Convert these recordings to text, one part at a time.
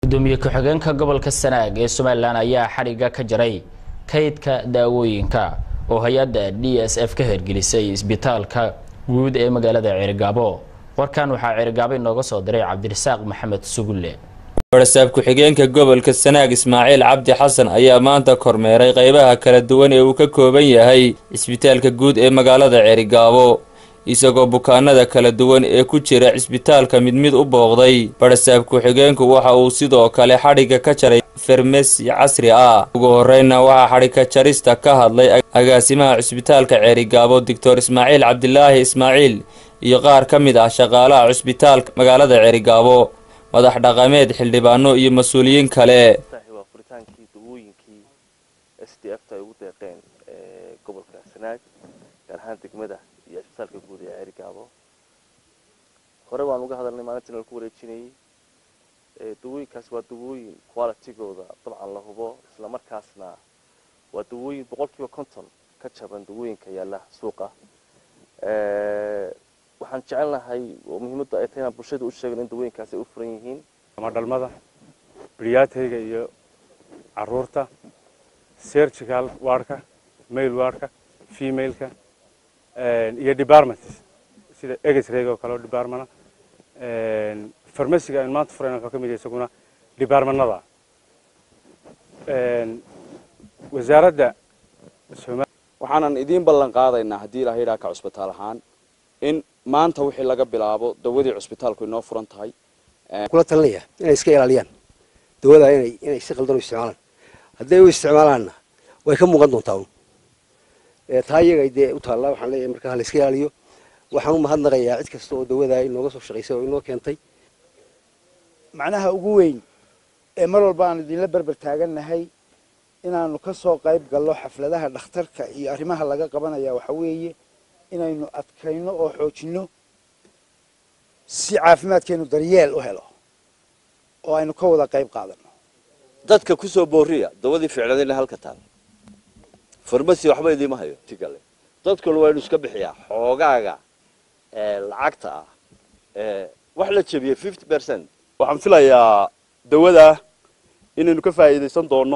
gudoomiye ku-xigeenka gobolka sanaag ee somalilan ayaa xadhigga ka jaray kaydka daawooyinka oo hay-adda d s f ka hirgelisay isbitaalka guud ee magaalada ceerigaabo warkan waxaa ceerigaabo inooga soo diray cabdirasaaq maxamed sugulle warasaab ku-xigeenka gobolka sanaag ismaaciil cabdi xasan ayaa maanta kormeeray qeybaha kala duwan ee uu ka kooban yahay cisbitaalka guud ee magaalada ceerigaabo isagoo bukaanada kala duwan ee ku jira cisbitaalka mid mid u booqday barasaab ku-xigeenku waxa uu sidoo kale xadhigga ka jaray farmasi casri ah ugu horreynna waxaa xadhigka jarista ka hadlay agaasimaha cisbitaalka ceerigaabo doctor ismaaciil cabdilaahi ismaaciil iyo qaar ka mid ah shaqaalaha cisbitaalka magaalada ceerigaabo madax dhaqameed xildhibaano iyo mas-uuliyiin kale waa furitaankii dawooyinkii s d f ta ay ugu deeqeen gobolka sanaag gaar ahaan degmada iyo cisbitaalka guud ee ceerigaabo hore waan uga hadalnay maalintii nala ku wareejinayay dawooyinkaas waa dawooyin qualitygooda dabcan la hubo isla markaasna waa dawooyin boqol kiiba konton ka jaban dawooyinka yaalla suuqa waxaan jecelnahay oo muhiimadda ay tahay inaan bulshada u sheegno in dawooyinkaasi ay u furan yihiin ama dhalmada briyaatayga iyo caruurta sergical wardka male wardka femaleka iyo departments sida egesrega oo kale oo departmana farmasiga aynu maanta furayna wuxuu ka mid yahay isaguna departmanada wasaaradda waxaanan idiin ballan qaadaynaa haddii ilaha yidhaha ka cusbitaal ahaan in maanta wixii laga bilaabo dawadii cusbitaalku inoo furan tahay kula talinaya inay iska ilaaliyaan dawada inay inay si qaldan u isticmaalaan hadday u isticmaalaanna way ka muuqan doontaa un taa iyaga dee u taallaa waxaan leeyahay markaa la iska ilaaliyo waxaan u mahadnaqayaa cid kasta oo dawada inooga soo shaqaysay oo inoo keentay macnaha ugu weyn ee mar walba aan idinla berber taagannahay inaanu ka soo qayb gallo xafladaha dhakhtarka iyo arrimaha laga qabanaya waxa weeye inaynu adkayno oo xoojinno si caafimaadkeenu daryeel u helo oo aynu ka wada qayb qaadano dadka ku soo booriya dawadii ficladina halka taal farmasi waxba idiima hayo tigale dadkuna waa inu iska bixiyaa xoogaaga lacagta ah wax la jebiyey fifty percent waxaan filayaa dawada inaynu ka faa'iidaysan doono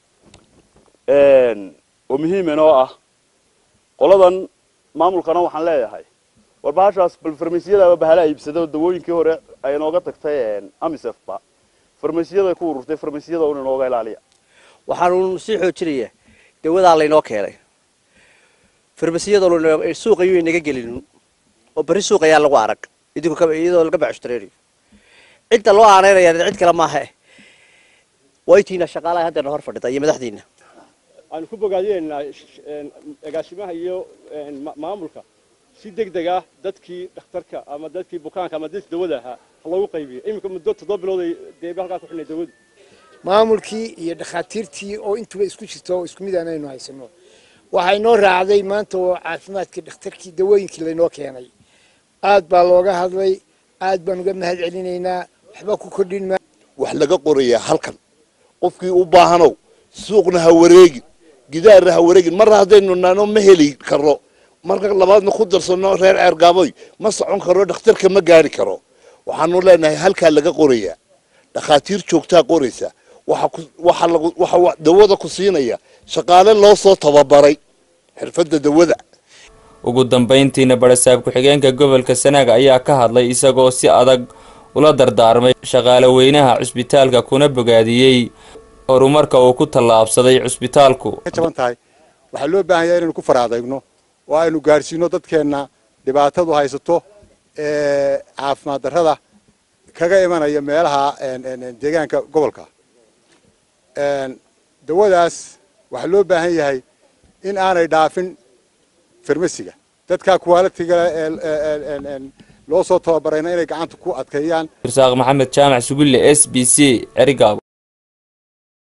oo muhiim inoo ah qoladan maamulkana waxaan leeyahay war bahashaas bal farmasiyadaaba bahala iibsada dawooyinkii hore ay inooga tagtay amisefba farmasiyada ku ururtay farmasiyada un inooga ilaaliya waxaanu sii xoojinayaa dawadaa laynoo keenay farmasiyadoo suuq ayuu inaga gelin oo berri suuq ayaa lagu arag iyadoo laga bacshtareerayo cidda loo aaneynaya cid kale maaha waytiina shaqaalaha haddana hor fadhida iyo madaxdiina aanu ku bogaadineynaa agaasimaha iyo maamulka si deg deg ah dadkii dhakhtarka ama dadkii bukaanka ama dadkii dawada ahaa ha loogu qaybiyo iminka muddo toddoba bilood ay deeba halkaa ku xidhnay dawadu maamulkii iyo dhakhaatiirtii oo intuba isku jirto oo isku mid aan aynu haysano waxaa inoo raacday maanta oo caafimaadkii dhakhtarkii dawooyinkii laynoo keenay aad baa looga hadlay aad baan uga mahad celinaynaa waxba ku kordhin ma wax laga qorayaa halkan qofkii u baahanow suuqna ha wareegin gidaarna ha wareegin marna haddaynu nano ma heli karno marka labaadna ku darsano reer ceergaaboy ma socon karo dhakhtarka ma gaari karo waxaanu leenahay halkaa laga qorayaa dhakhaatiir joogtaa qoraysa waxa dawada ku siinaya shaqaale loo soo tababaray xirfadda dawada ugu dambayntiina barasaab ku-xigeenka gobolka sanaag ayaa ka hadlay isagoo si adag ula dardaarmay shaqaale weynaha cusbitaalka kuna bogaadiyey horumarka uu ku tallaabsaday cusbitaalku jaban tahay waxaa loo baahan yahay inaynu ku faraadayno oo aynu gaadhsiino dadkeenna dhibaatadu haysato ee caafimaad darrada kaga imanaya meelaha deegaanka gobolka dawadaas waxaa loo baahan yahay in aanay dhaafin farmasiga dadkaa kuwaalitiga loo soo tababarayna inay gacanta ku adkeeyaan irsaaq maxamed jaamac sugulle s b c cerigaabo